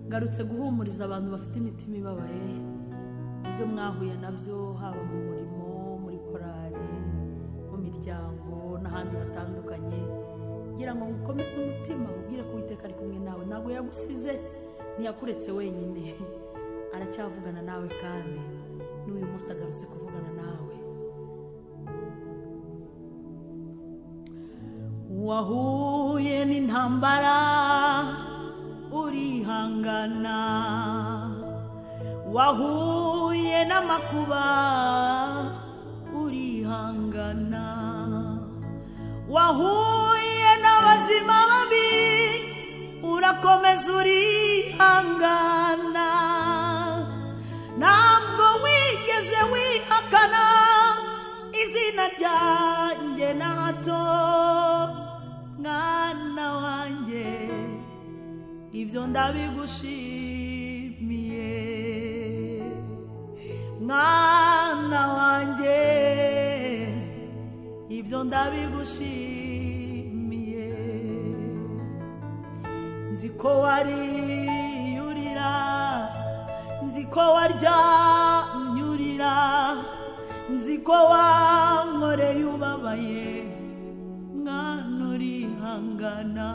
ngarutse guhumuriza abantu bafite imitima ibabaye ibyo mwahuye nabyo haba mu murimo muri korari mu miryango n'ahandi hatandukanye kugira ngo mukomeze umutima ubwire ko uwiteka ari kumwe nawe ntabwo yagusize ntiyakuretse wenyine aracyavugana nawe kandi n'uyu munsi agarutse kuvugana nawe wahuye n'intambara urihangana wahuye n'amakuba urihangana wahuye n'abazima babi urakomeza urihangana ntabwo wigeze wihakana izina ryanjye na hato mwana wanjye ibyo ndabigushimiye mwana wanjye ibyo ndabigushimiye nzi ko wariyurira nzi ko waryamyurira nzi ko wankoreye ubabaye mwana urihangana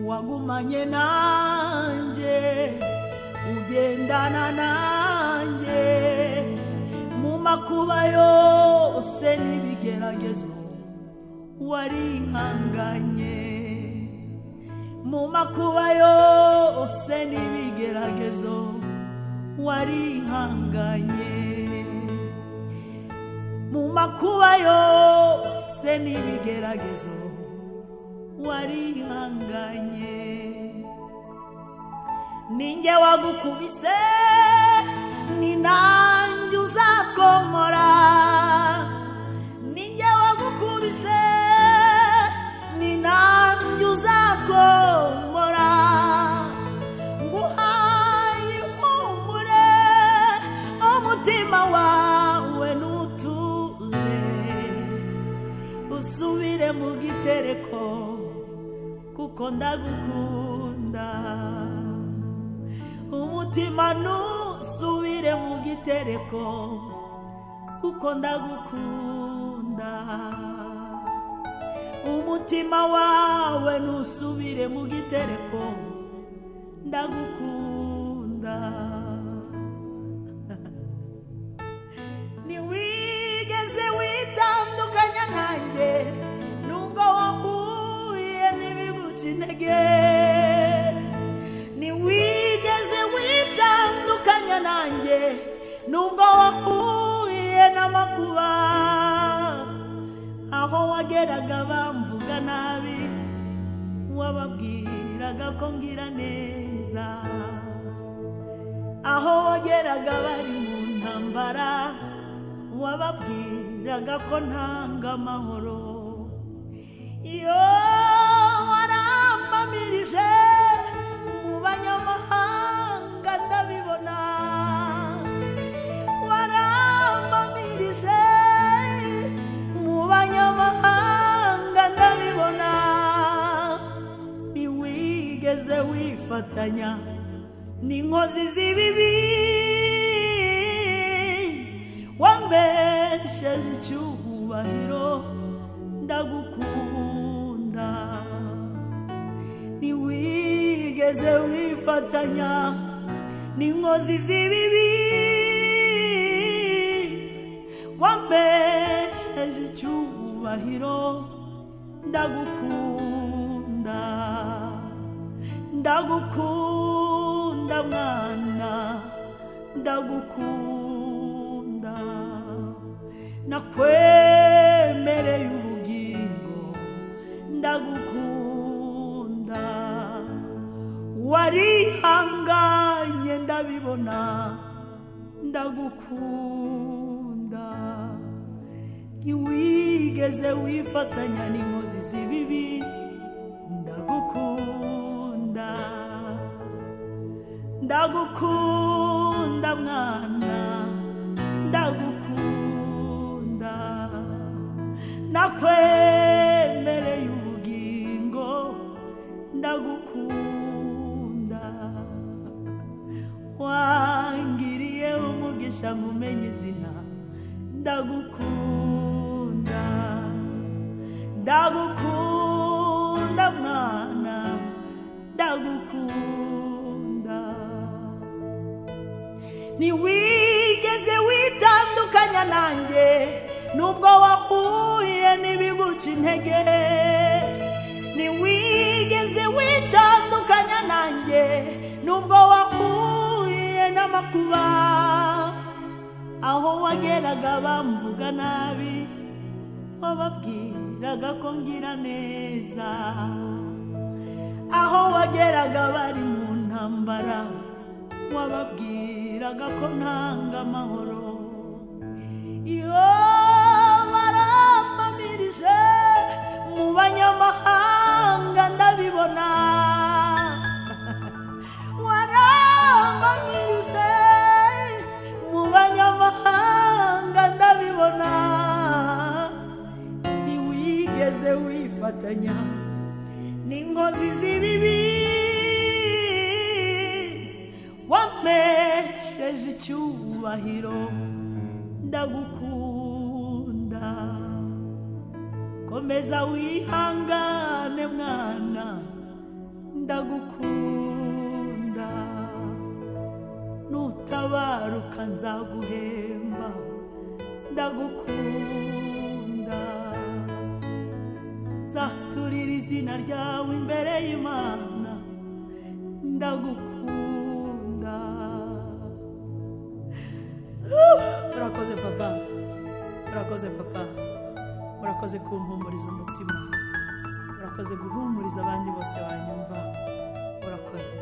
wagumanye nanjye ugendana nanjye mu makuba yose n'ibigeragezo warihanganye mu makuba yose n'ibigeragezo warihanganye mu makuba yose n'ibigeragezo warihanganye ninjye wagukubise ni nanjye uzakomora ninjye wagukubise ni nanjye uzakomora nguhaye ihumure umutima wawe n'utuze usubire mu gitereko kuko ndagukunda umutima ntusubire mu gitereko kuko ndagukunda umutima wawe ntusubire mu gitereko ndagukunda ntiwigeze witandukanya nanjye nubwo wahuye n'ibiguca intege ntiwigeze witandukanya nanjye nubwo wahuye n'amakuba aho wageraga bamvuga nabi wababwiraga ko ngira neza aho wageraga bari mu ntambara wababwiraga ko ntanga amahoro iyo warampamirije mu banyamahanga ndabibona warampamirije mu banyamahanga ndabibona ntiwigeze wifatanya n'inkozi z'ibibi wambesheje icyubahiro ndagukunda ntiwigeze wifatanya n'inkozi z'ibibi wambesheje icyubahiro ndagukunda ndagukunda mwana ndagukunda nakwemereye ubugingo ndagukunda warihanganye ndabibona ndagukunda ntiwigeze wifatanya n'inkozi z'ibibi ndagukunda ndagukunda mwana ndagukunda nakwemereye ubugingo ndagukunda umugisha nkumenye izina ndagukunda ndagukunda mwana ndagukunda ntiwigeze witandukanya nanjye nubwo wahuye n'ibiguca intege ntiwigeze witandukanya nanjye nubwo wahuye n'amakuba aho wageraga bamvuga nabi wababwiraga ko ngira neza aho wageraga bari mu ntambara wababwiraga ko ntanga amahoro iyo barampamirije mu banyamahanga ndabibona warampamirije mu banyamahanga ndabibona ntiwigeze wifatanya n'inkozi z'ibibi wampesheje icyubahiro ndagukunda komeza wihangane mwana ndagukunda nutabaruka nzaguhemba ndagukunda nzaturira izina ryawe imbere y'imana ndagukunda Uh, urakoze papa urakoze papa urakoze kumpumuriza umutima urakoze guhumuriza abandi bose banyumva urakoze